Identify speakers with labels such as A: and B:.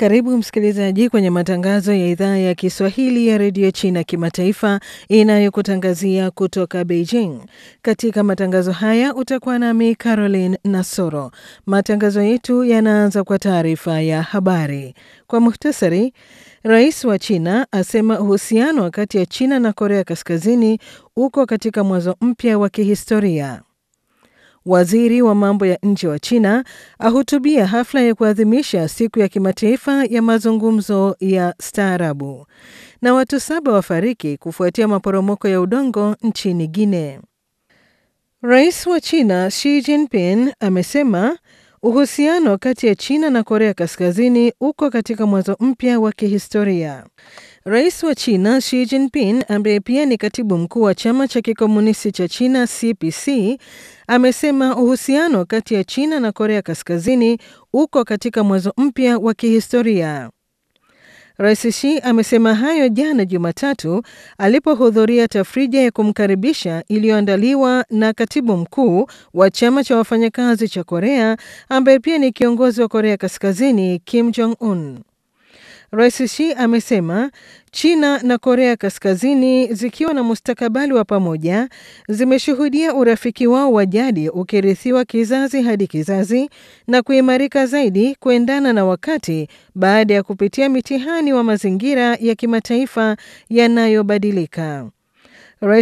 A: Karibu msikilizaji kwenye matangazo ya idhaa ya Kiswahili ya redio China kimataifa inayokutangazia kutoka Beijing. Katika matangazo haya utakuwa nami Caroline Nasoro. Matangazo yetu yanaanza kwa taarifa ya habari. Kwa muhtasari, rais wa China asema uhusiano kati ya China na Korea Kaskazini uko katika mwanzo mpya wa kihistoria. Waziri wa mambo ya nje wa China ahutubia hafla ya kuadhimisha siku ya kimataifa ya mazungumzo ya staarabu. Na watu saba wafariki kufuatia maporomoko ya udongo nchini Guinea. Rais wa China Xi Jinping amesema uhusiano kati ya China na Korea Kaskazini uko katika mwanzo mpya wa kihistoria. Rais wa China Xi Jinping ambaye pia ni katibu mkuu wa chama cha kikomunisti cha China CPC amesema uhusiano kati ya China na Korea Kaskazini uko katika mwanzo mpya wa kihistoria. Rais Xi amesema hayo jana Jumatatu alipohudhuria tafrija ya kumkaribisha iliyoandaliwa na katibu mkuu wa chama cha wafanyakazi cha Korea ambaye pia ni kiongozi wa Korea Kaskazini Kim Jong Un. Rais Xi amesema China na Korea Kaskazini zikiwa na mustakabali wa pamoja zimeshuhudia urafiki wao wa jadi ukirithiwa kizazi hadi kizazi na kuimarika zaidi kuendana na wakati baada ya kupitia mitihani wa mazingira ya kimataifa yanayobadilika.